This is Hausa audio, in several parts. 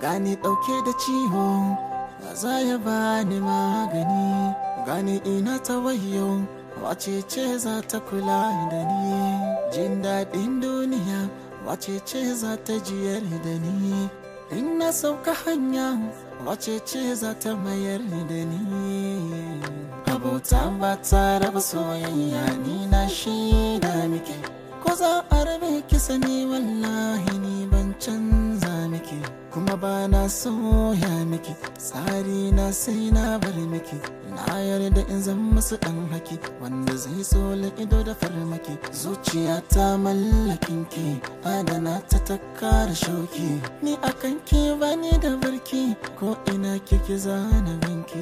gani ɗauke da ciwo za ya bani magani gani ina ta wayo wace ce za ta kula da ni jin daɗin duniya wace ce za ta jiyar da ni in na sauka hanya wace ce za ta mayar da ni abota ba ta raba soyayya ni na shida miki ko za a rabe ki sani wallahi ni ban canza miki kuma ba na soya miki tsari na sai na bar miki na yarda in zan musu dan haki wanda zai tsola ido da farmaki zuciya ta mallakin ki adana ta takara shauki ni akan ki bani da barki ko ina kike zana binki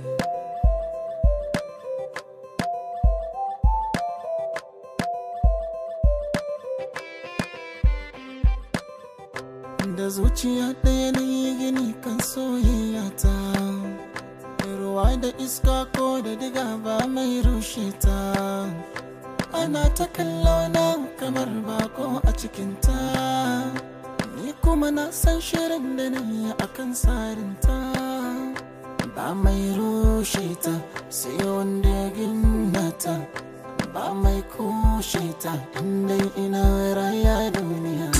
da zuciya ɗaya na yi gini kan soyayya ta ruwa da iska ko da diga ba mai rushe ta ana ta kallo na kamar bako a cikinta ni kuma na san shirin da na yi a kan tsarinta ba mai rushe ta sai wanda ya gina ta ba mai kushe ta inda ina raya duniya